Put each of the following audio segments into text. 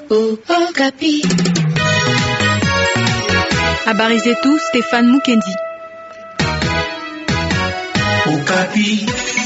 Habari zetu Stefan Mukendi. Okapi.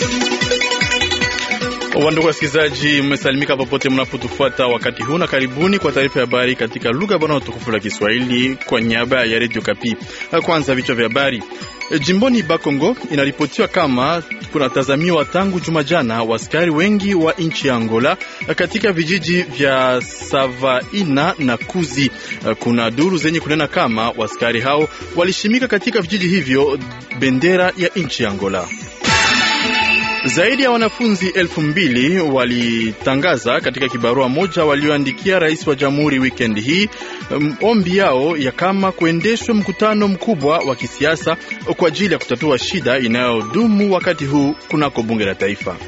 Wandugu wasikilizaji, mmesalimika popote mnapotufuata wakati huu, na karibuni kwa taarifa ya habari katika lugha bora na tukufu la Kiswahili kwa niaba ya Radio Kapi. Kwanza vichwa vya habari. Jimboni Bakongo inaripotiwa kama kunatazamiwa tangu juma jana waskari wengi wa nchi ya Angola katika vijiji vya Savaina na Kuzi. Kuna duru zenye kunena kama waskari hao walishimika katika vijiji hivyo bendera ya nchi ya Angola. Zaidi ya wanafunzi elfu mbili walitangaza katika kibarua moja walioandikia rais wa jamhuri wikendi hii ombi yao ya kama kuendeshwe mkutano mkubwa wa kisiasa kwa ajili ya kutatua shida inayodumu wakati huu kunako bunge la taifa.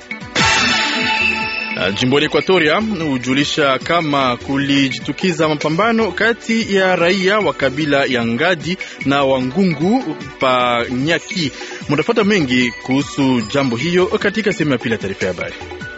Jimboni Ekuatoria hujulisha kama kulijitukiza mapambano kati ya raia wa kabila ya Ngadi na Wangungu pa Nyaki. Mutafuata mengi kuhusu jambo hiyo katika sehemu ya pili ya taarifa ya habari.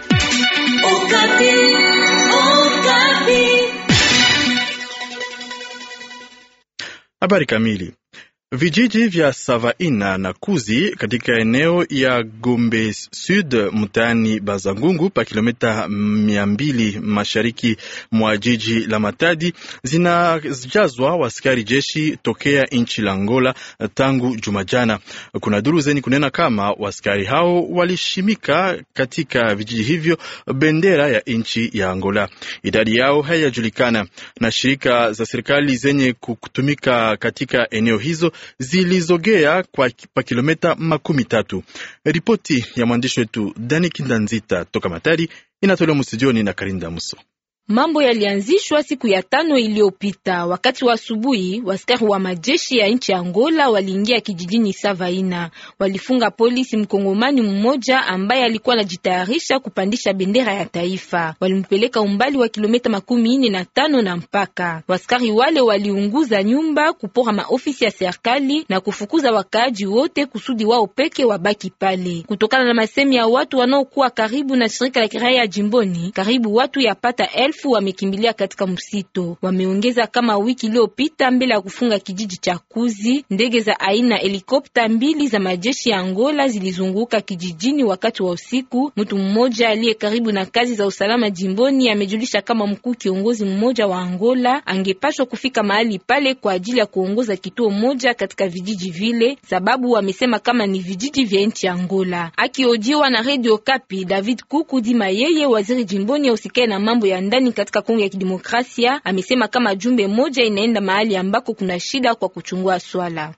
Habari kamili Vijiji vya Savaina na Kuzi katika eneo ya Gombe Sud mtaani Bazangungu pa kilomita mia mbili mashariki mwa jiji la Matadi zinajazwa waskari jeshi tokea nchi la Angola tangu Jumajana. Kuna duru zenye kunena kama waskari hao walishimika katika vijiji hivyo bendera ya nchi ya Angola. Idadi yao haijajulikana na shirika za serikali zenye kutumika katika eneo hizo zilizogea kwa pa kilomita makumi tatu. Ripoti ya mwandishi wetu Dani Kindanzita toka Matari inatolewa mstudioni na Karinda Muso. Mambo yalianzishwa siku ya tano iliyopita. Wakati wa asubuhi, waskari wa majeshi ya nchi ya Angola waliingia kijijini Savaina. Walifunga polisi mkongomani mmoja ambaye alikuwa anajitayarisha kupandisha bendera ya taifa. Walimpeleka umbali wa kilomita makumi ine na tano na mpaka. Waskari wale waliunguza nyumba, kupora maofisi ya serikali na kufukuza wakaaji wote kusudi wao peke wabaki pale. Kutokana na masemi ya watu wanaokuwa karibu na shirika la kiraia jimboni, karibu watu yapata elfu wamekimbilia katika msito. Wameongeza kama wiki iliyopita, mbele ya kufunga kijiji cha Kuzi, ndege za aina helikopta mbili za majeshi ya Angola zilizunguka kijijini wakati wa usiku. Mtu mmoja aliye karibu na kazi za usalama jimboni amejulisha kama mkuu kiongozi mmoja wa Angola angepashwa kufika mahali pale kwa ajili ya kuongoza kituo moja katika vijiji vile, sababu wamesema kama ni vijiji vya nchi ya Angola. Akiojiwa na Radio Kapi, David Kuku Dima, yeye waziri jimboni ausikae na mambo ya ndani katika Kongo ya Kidemokrasia amesema kama jumbe moja inaenda mahali ambako kuna shida kwa kuchungua swala.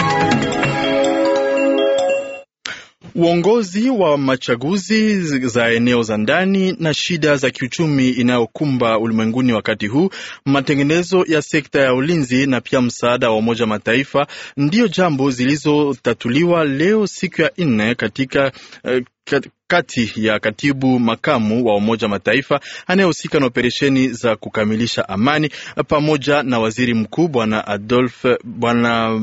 Uongozi wa machaguzi za eneo za ndani na shida za kiuchumi inayokumba ulimwenguni wakati huu, matengenezo ya sekta ya ulinzi na pia msaada wa Umoja Mataifa ndiyo jambo zilizotatuliwa leo siku ya nne katika uh, kati ya katibu makamu wa Umoja Mataifa anayehusika na operesheni za kukamilisha amani pamoja na waziri mkuu bwana Adolphe bwana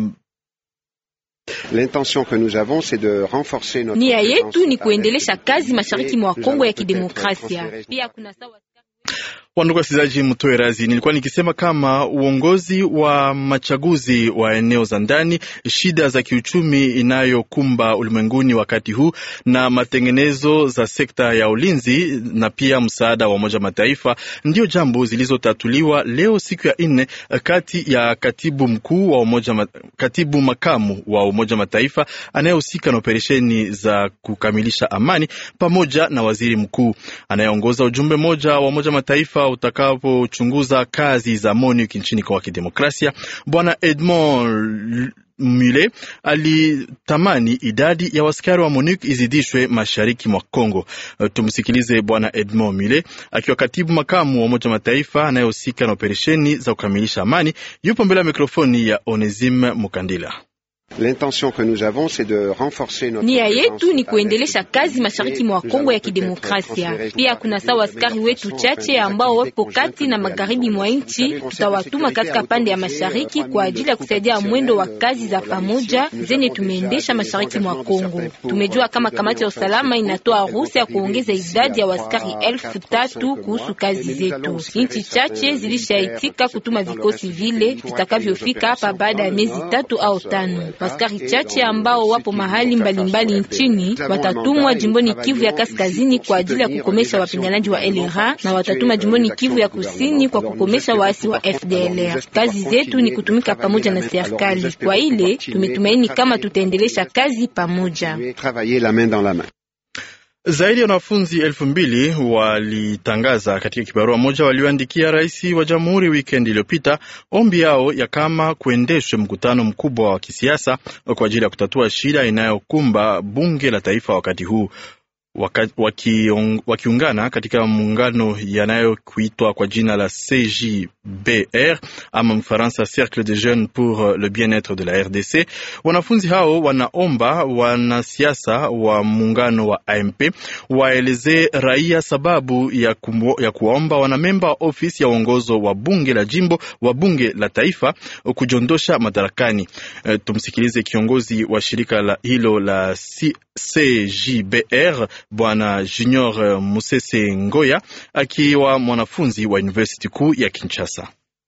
Nia yetu ni kuendelesha kazi mashariki mwa Kongo ya Kidemokrasia. Pia kuna sawa Wandugu wasikilizaji, mtoe razi, nilikuwa nikisema kama uongozi wa machaguzi wa eneo za ndani, shida za kiuchumi inayokumba ulimwenguni wakati huu, na matengenezo za sekta ya ulinzi na pia msaada wa Umoja Mataifa ndio jambo zilizotatuliwa leo siku ya nne kati ya katibu mkuu wa Umoja, katibu makamu wa Umoja Mataifa anayehusika na operesheni za kukamilisha amani pamoja na waziri mkuu anayeongoza ujumbe mmoja wa Umoja Mataifa utakapochunguza kazi za MONUC nchini Kongo ya Kidemokrasia. Bwana Edmond Mule alitamani idadi ya waskari wa MONUC izidishwe mashariki mwa Kongo. Tumsikilize Bwana Edmond Mule akiwa katibu makamu wa Umoja Mataifa anayehusika na operesheni za kukamilisha amani. Yupo mbele ya mikrofoni ya Onesime Mukandila. Nia yetu ni kuendelesha kazi mashariki mwa Kongo ya Kidemokrasia. Pia kuna sawa askari wetu chache ambao wapo kati na magharibi mwa nchi, tutawatuma katika pande ya mashariki kwa ajili ya kusaidia mwendo wa kazi za pamoja zenye tumeendesha mashariki mwa Kongo. Tumejua kama kamati ya usalama inatoa ruhusa ya kuongeza idadi ya waskari elfu tatu kuhusu kazi zetu. Nchi chache zilishaitika kutuma vikosi vile vitakavyofika hapa baada ya miezi tatu au tano. Waskari chache ambao wapo mahali mbalimbali mbali nchini watatumwa jimboni Kivu ya kaskazini kwa ajili ya kukomesha wapiganaji wa LRA na watatuma jimboni Kivu ya kusini kwa kukomesha waasi wa FDLR. Kazi zetu ni kutumika pamoja na serikali. Kwa ile tumetumaini kama tutaendelesha kazi pamoja. Zaidi ya wanafunzi elfu mbili walitangaza katika kibarua moja walioandikia rais wa jamhuri wikendi iliyopita ombi yao ya kama kuendeshwe mkutano mkubwa wa kisiasa kwa ajili ya kutatua shida inayokumba bunge la taifa wakati huu wakiungana waki katika muungano yanayokuitwa kwa jina la CJBR ama Mfaransa, Cercle de Jeunes pour le bien-etre de la RDC. Wanafunzi hao wanaomba wanasiasa wa muungano wa AMP waelezee raia sababu ya, kumbo, ya kuwaomba wanamemba wa ofisi ya uongozo wa bunge la jimbo wa bunge la taifa kujondosha madarakani. E, tumsikilize kiongozi wa shirika la hilo la C CJBR Bwana Junior Musese Ngoya akiwa mwanafunzi wa university kuu ya Kinshasa.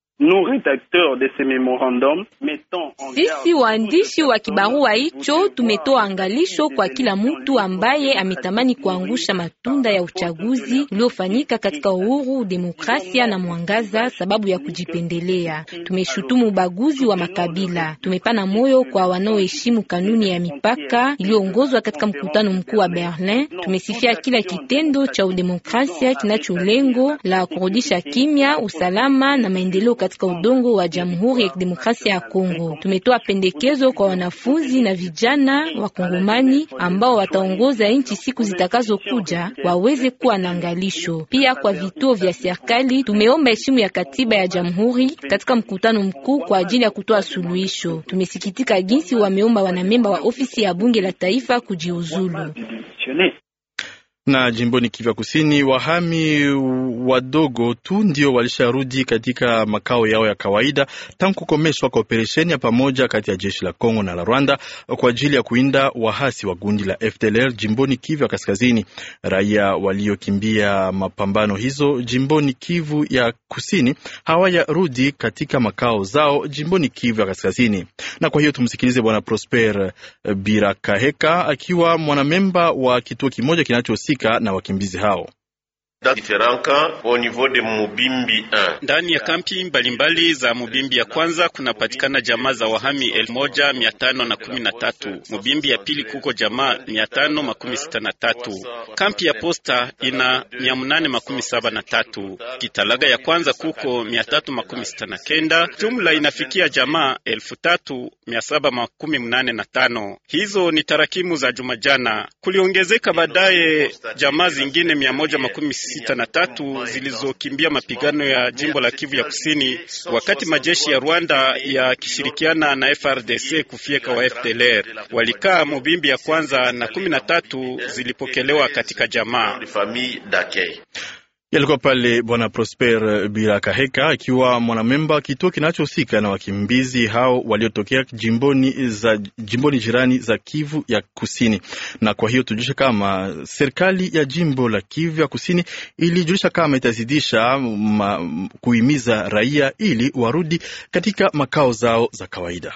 Sisi waandishi wa kibarua hicho tumetoa angalisho kwa kila mtu ambaye ametamani kuangusha matunda ya uchaguzi uliofanyika katika uhuru, demokrasia na mwangaza sababu ya kujipendelea. Tumeshutumu ubaguzi wa makabila. Tumepana moyo kwa wanaoheshimu kanuni ya mipaka iliyoongozwa katika mkutano mkuu wa Berlin. Tumesifia kila kitendo cha udemokrasia kinacho lengo la kurudisha kimya, usalama na maendeleo katika udongo wa Jamhuri ya Kidemokrasia ya Kongo. Tumetoa pendekezo kwa wanafunzi na vijana wa Kongomani ambao wataongoza nchi siku zitakazokuja waweze kuwa na angalisho. Pia kwa vituo vya serikali tumeomba heshima ya katiba ya Jamhuri katika mkutano mkuu kwa ajili ya kutoa suluhisho. Tumesikitika jinsi wameomba wanamemba wa ofisi ya bunge la taifa kujiuzulu na jimboni Kivu Kusini, wahami wadogo tu ndio walisharudi katika makao yao ya kawaida tangu kukomeshwa kwa operesheni ya pamoja kati ya jeshi la Kongo na la Rwanda kwa ajili ya kuinda wahasi wa gundi la FDLR jimboni Kivu ya Kaskazini. Raia waliokimbia mapambano hizo jimboni Kivu ya Kusini hawayarudi katika makao zao jimboni Kivu ya Kaskazini, na kwa hiyo tumsikilize Bwana Prosper Birakaheka akiwa mwanamemba wa kituo kimoja kinacho na wakimbizi hao. Ndani ya kampi mbalimbali za Mubimbi ya kwanza kunapatikana jamaa za wahami elfu moja mia tano na kumi na tatu. Mubimbi ya pili kuko jamaa mia tano makumi sita na tatu. Kampi ya posta ina mia munane makumi saba na tatu. Kitalaga ya kwanza kuko mia tatu makumi sita na kenda. Jumla inafikia jamaa elfu tatu mia saba makumi mnane na tano. Hizo ni tarakimu za jumajana. Kuliongezeka baadaye jamaa zingine mia moja makumi sita na tatu zilizokimbia mapigano ya jimbo la Kivu ya Kusini wakati majeshi ya Rwanda yakishirikiana na FRDC kufieka wa FDLR. Walikaa Mubimbi ya kwanza na kumi na tatu zilipokelewa katika jamaa Yalikuwa pale Bwana Prosper Birakaheka akiwa mwanamemba kituo kinachohusika na wakimbizi hao waliotokea jimboni, za, jimboni jirani za Kivu ya Kusini. Na kwa hiyo tujulisha kama serikali ya jimbo la Kivu ya Kusini ilijulisha kama itazidisha ma, kuhimiza raia ili warudi katika makao zao za kawaida.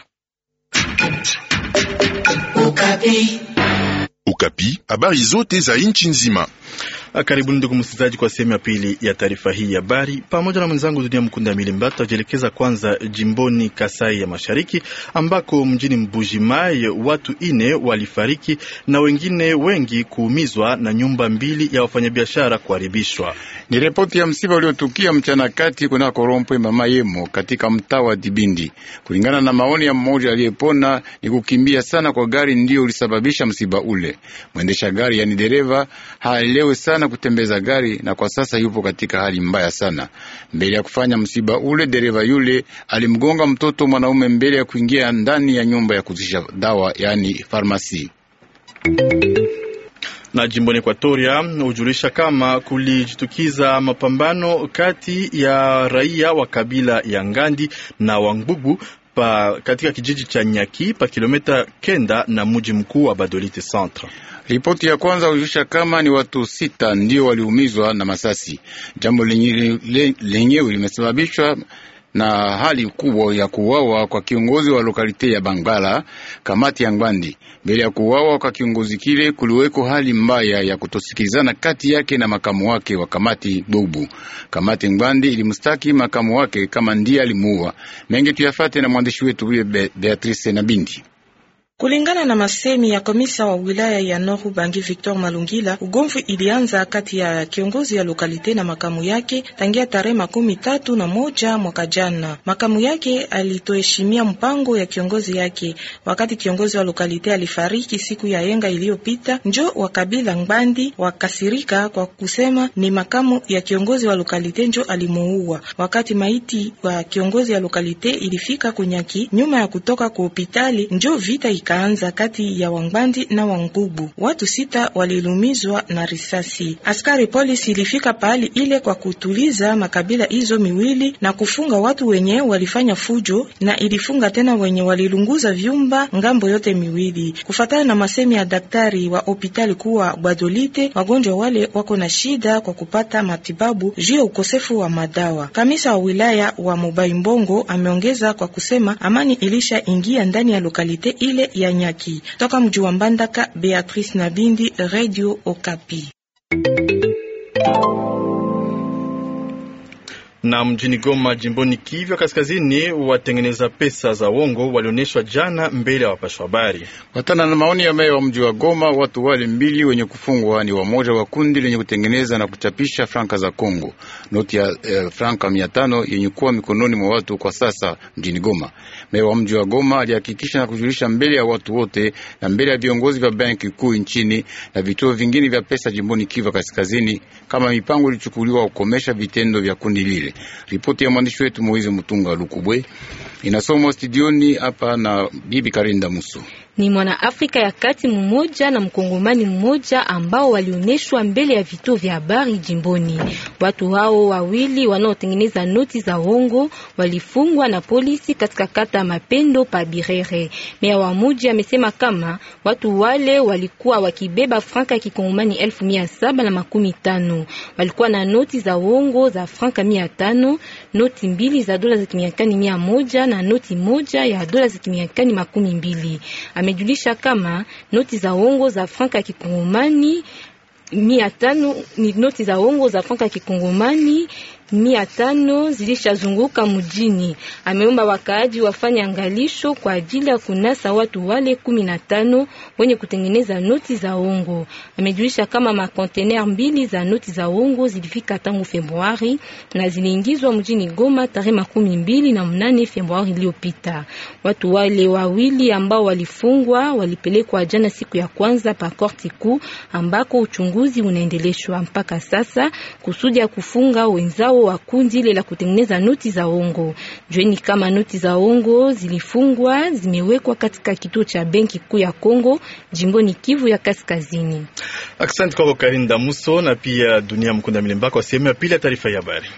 Ukapi. Ukapi, habari zote za nchi nzima. Karibuni ndugu msikilizaji, kwa sehemu ya pili ya taarifa hii ya habari. Pamoja na mwenzangu Dunia Mkunda Milimba, tutajielekeza kwanza jimboni Kasai ya Mashariki, ambako mjini Mbujimai watu ine walifariki na wengine wengi kuumizwa na nyumba mbili ya wafanyabiashara kuharibishwa. Ni ripoti ya msiba uliotukia mchana kati kuna Korompwe mama Yemo katika mtaa wa Dibindi. Kulingana na maoni ya mmoja aliyepona, ni kukimbia sana kwa gari ndiyo ulisababisha msiba ule. ule. Mwendesha gari yani dereva haelewe sana kutembeza gari, na kwa sasa yupo katika hali mbaya sana. Mbele ya kufanya msiba ule, dereva yule alimgonga mtoto mwanaume mbele ya kuingia ndani ya nyumba ya kuzisha dawa yani farmasi na jimboni Ekwatoria hujulisha kama kulijitukiza mapambano kati ya raia wa kabila ya Ngandi na Wangbubu pa katika kijiji cha Nyaki pa kilomita kenda na mji mkuu wa Badolite Centre. Ripoti ya kwanza hujulisha kama ni watu sita ndio waliumizwa na masasi, jambo lenyewe limesababishwa na hali kubwa ya kuuawa kwa kiongozi wa lokalite ya Bangala kamati ya Ngwandi. Mbele ya kuuawa kwa kiongozi kile, kuliweko hali mbaya ya kutosikilizana kati yake na makamu wake wa kamati Bubu. Kamati Ngwandi ilimstaki makamu wake kama ndiye alimuua. Mengi tuyafate na mwandishi wetu huye Be Beatrice na Bindi. Kulingana na masemi ya komisa wa wilaya ya Noru Bangi Victor Malungila, ugomvi ilianza kati ya kiongozi ya lokalite na makamu yake tangia tarehe makumi tatu na moja mwaka jana. Makamu yake alitoheshimia mpango ya kiongozi yake. Wakati kiongozi wa lokalite alifariki siku ya yenga iliyopita, njo wa kabila Ngbandi wakasirika kwa kusema ni makamu ya kiongozi wa lokalite njo alimuua. Wakati maiti wa kiongozi ya lokalite ilifika kunyaki nyuma ya kutoka kwa hospitali, njo vita kaanza kati ya Wangbandi na Wangbubu. Watu sita walilumizwa na risasi. Askari polisi ilifika pahali ile kwa kutuliza makabila hizo miwili na kufunga watu wenye walifanya fujo, na ilifunga tena wenye walilunguza vyumba ngambo yote miwili. Kufatana na masemi ya daktari wa hospitali kuwa Badolite, wagonjwa wale wako na shida kwa kupata matibabu juu ya ukosefu wa madawa. Kamisa wa wilaya wa Mobai Mbongo ameongeza kwa kusema amani ilisha ingia ndani ya lokalite ile ya Nyaki. Toka mji wa Mbandaka, Beatrice Nabindi, Radio Okapi. Na mjini Goma, jimboni Kivu Kaskazini, watengeneza pesa za uongo walionyeshwa jana mbele ya wapasha habari. Watana na maoni ya meya wa mji wa Goma, watu wale mbili wenye kufungwa ni wamoja wa kundi lenye kutengeneza na kuchapisha franka za Kongo. Noti ya eh, franka mia tano yenye kuwa mikononi mwa watu kwa sasa mjini Goma. Meya wa mji wa Goma alihakikisha na kujulisha mbele ya watu wote na mbele ya viongozi vya benki kuu nchini na vituo vingine vya pesa jimboni Kivu Kaskazini kama mipango ilichukuliwa kukomesha vitendo vya kundi lile. Ripoti ya mwandishi wetu Moize Mutunga Lukubwe inasomwa studioni hapa na bibi Karinda Muso. Ni mwana Afrika ya kati mmoja na mkongomani mmoja ambao walioneshwa mbele ya vituo vya habari jimboni. Watu hao wawili wanaotengeneza noti za uongo walifungwa na polisi katika kata Mapendo pa Birere. Meya wa muji amesema kama watu wale walikuwa wakibeba franka ya kikongomani elfu mia saba na makumi tano. Walikuwa na noti za uongo za franka mia tano, noti mbili za dola za kimiakani mia moja na noti moja ya dola za kimiakani makumi mbili. Amejulisha kama noti za uongo za franka ya kikongomani mia tano ni noti za uongo za franka ya kikongomani mia tano zilishazunguka mjini. Ameomba wakaaji wafanye angalisho kwa ajili ya kunasa watu wale kumi na tano wenye kutengeneza noti za uongo. Amejulisha kama makontener mbili za noti za uongo zilifika tangu Februari na ziliingizwa mjini Goma tarehe makumi mbili na mnane Februari iliyopita. Watu wale wawili ambao walifungwa walipelekwa jana siku ya kwanza pa korti kuu ambako uchunguzi unaendeleshwa mpaka sasa kusudi ya kufunga wenzao wa kundi ile la kutengeneza noti za ongo. Jueni kama noti za ongo zilifungwa zimewekwa katika kituo cha benki kuu ya Kongo jimboni Kivu ya Kaskazini. Asante kwako Karinda Muso na pia Dunia Mkunda Milemba kwa sehemu ya pili ya taarifa ya habari.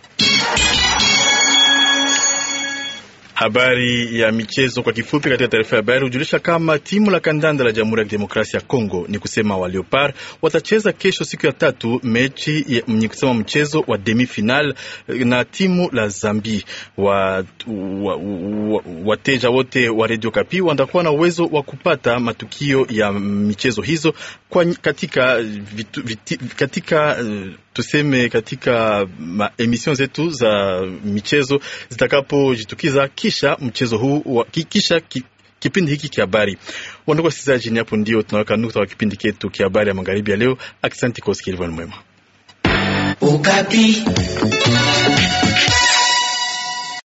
Habari ya michezo kwa kifupi. Katika taarifa ya habari hujulisha kama timu la kandanda la Jamhuri ya Kidemokrasia ya Kongo ni kusema wa Leopard watacheza kesho siku ya tatu mechi ni kusema mchezo wa demi final na timu la Zambi. Wa, wa, wa, wateja wote wa Radio Kapi watakuwa na uwezo wa kupata matukio ya michezo hizo kwa katika, vitu, viti, katika tuseme katika emission zetu za michezo zitakapojitukiza kisha mchezo huu kisha ki, kipindi hiki kia habari. Wandugu wasikilizaji, ni hapo ndio tunaweka nukta wa kipindi ketu kia habari ya magharibi ya leo. Asante kwa usikilivu mwema. Ukapi.